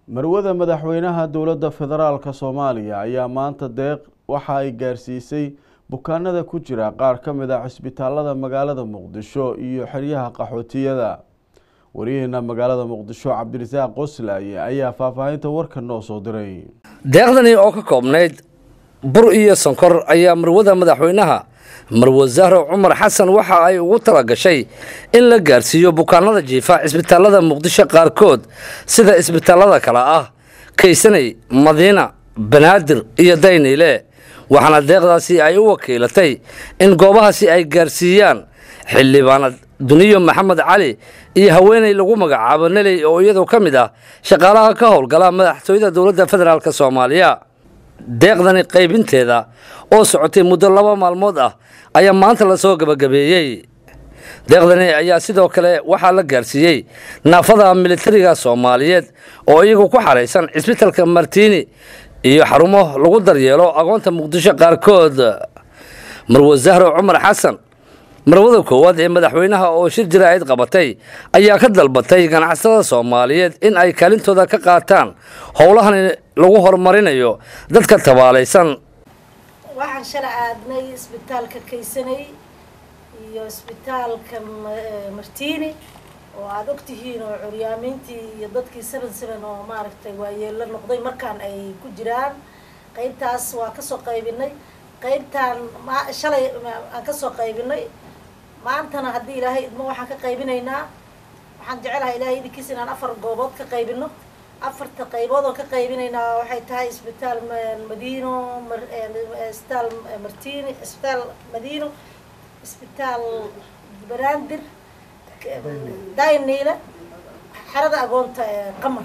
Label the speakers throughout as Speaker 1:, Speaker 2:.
Speaker 1: marwada madaxweynaha dowladda federaalka soomaaliya ayaa maanta deeq waxa ay gaarsiisay bukaanada ku jira qaar ka mid a cisbitaalada magaalada muqdisho iyo xeryaha qaxootiyada wariyaheena magaalada muqdisho cabdirasaaq qoslaaye ayaa faahfaahinta warka noo soo diray
Speaker 2: deeqdani oo ka koobnayd bur iyo sonkor ayaa marwada madaxweynaha marwo zahro cumar xasan waxa ay ugu tala gashay in la gaarsiiyo bukaanada jiifa cisbitaalada muqdisho qaarkood sida isbitaalada kale ah kaysanay madiina banaadir iyo dayniile waxaana deeqdaasi ay u wakiilatay in goobahaasi ay gaarsiiyaan xildhibaanad duniyo maxamed cali iyo haweeney lagu magacaabo neley oo iyadu ka mid ah shaqaalaha ka howlgala madaxtooyada dowladda federaalk soomaaliya deeqdani qaybinteeda oo socotay muddo laba maalmood ah ayaa maanta lasoo gebagabeeyey deeqdani ayaa sidoo kale waxaa la gaarsiiyey naafada militariga soomaaliyeed oo iyagu ku xaraysan cisbitalka martiini iyo xarumo lagu daryeelo agoonta muqdisho qaarkood marwo zahro cumar xasan marwada koowaad ee madaxweynaha oo shir jaraa'id qabatay ayaa ka dalbatay ganacsatada soomaaliyeed in ay kaalintooda ka qaataan howlahan lagu horumarinayo dadka tabaalaysan
Speaker 3: waxaan shalay aadnay isbitaalka kaysanay iyo isbitaalka martiini oo aada ogtihiin oo curyaamiintii iyo dadkii seven seven oo maaragtay waayeelo noqday markaan ay ku jiraan qeybtaas waa kasoo qaybinay qeybtaan ma shalay aan kasoo qaybinay maantana haddii ilaahay idmo waxaan ka qaybinaynaa waxaan jecelahay ilaahay idinkiis inaan afar goobood ka qaybino afarta qaybood oo ka qaybinaynaa waxay tahay isbitaal madiino isbitaal martini isbitaal madiino isbitaal banaadir dayniile xerada agoonta qamar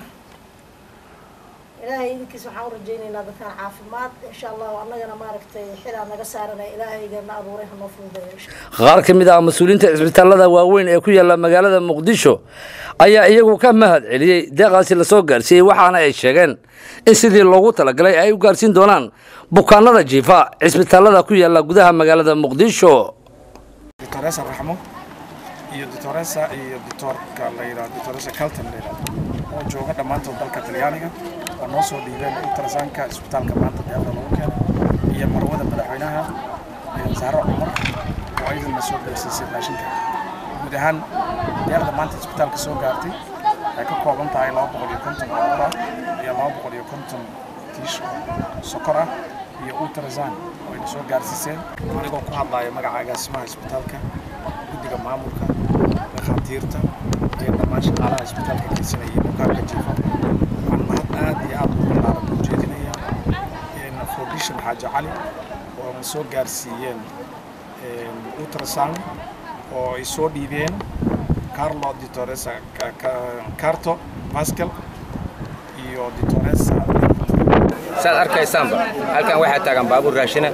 Speaker 3: ilaahay idinkiis waxaan u rajaynaynaa dadkaan caafimaad insha allahu annagana maaragtay xilaa naga saaranay ilaahayga na abuuray hanoo fududeeyo
Speaker 2: qaar ka mid ah mas-uuliyiinta cisbitaalada waaweyn ee ku yaala magaalada muqdisho ayaa iyagu ka mahad celiyey deeqaasi lasoo gaarsiiyey waxaana ay sheegeen in sidii loogu talagalay ay u gaarsiin doonaan bukaanada jiifa cisbitaalada ku yaala gudaha magaalada muqdisho
Speaker 4: doctoresa raxmo iyo doctoresa iyo doctorka la yidhahdo doctoresa calton la yidhahdo oo jooga dhammaantood dalka talyaaniga oo noo soo dhiibeen ultrasanka isbitaalka maanta deeqda lagu keenay iyo marwada madaxweynaha saaro cumar oo ayadana soo gaarsiisay raashinka guud ahaan deeqda maanta isbitaalka soo gaartay waxay ka kooban tahay laba boqol iyo konton oo ah iyo laba boqol iyo konton tiish sokor ah iyo ultrasan oo ayna soo gaarsiiseen anigoo ku hadlaya magaca agaasimaha isbitaalka guddiga maamulka dhakhaatiirta iyo dhammaan shaqaalaha isbitaalka kaysanaya iyo bukaanka jiifa waxaan mahad aad iyo aad u ballaaran u jeedinayaa foundation xaaji cali oo na soo gaarsiiyeen ultrasan oo ay soo dhiibeen carlo ditoresa carto pascal iyo ditoresa
Speaker 5: saad arkaysaanba halkan waxaa taagan baabuur raashina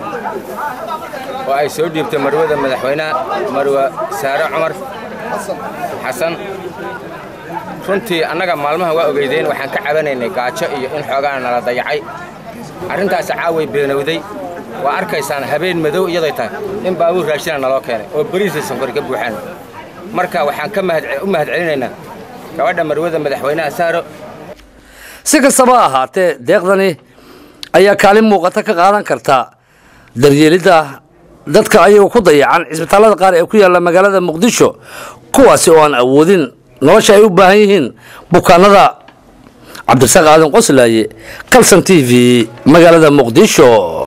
Speaker 5: oo ay soo dhiibtay marwada madaxweynaha marwa saare cumar xasan runtii annaga maalmaha waa ogeydeen waxaan ka cabanaynay gaajo iyo in xoogaana nala dayacay arrintaasi caaway beenowday waa arkaysaan habeen madow iyaday tahay in baabuur raashina naloo keenay oo beriisay sonkori ka buuxaan marka waxaan ka u mahad celinaynaa gabadha marwada madaxweynaha saaro
Speaker 2: si kastaba ahaatee deeqdani ayaa kaalin muuqata ka qaadan karta daryeelidda dadka ayagu ku dayacan cisbitaalada qaar ee ku yaalla magaalada muqdisho kuwaasi oo aan awoodin nolosha ay u baahan yihiin bukaanada cabdirasaaq aadan qoslaaye calson t v magaalada muqdisho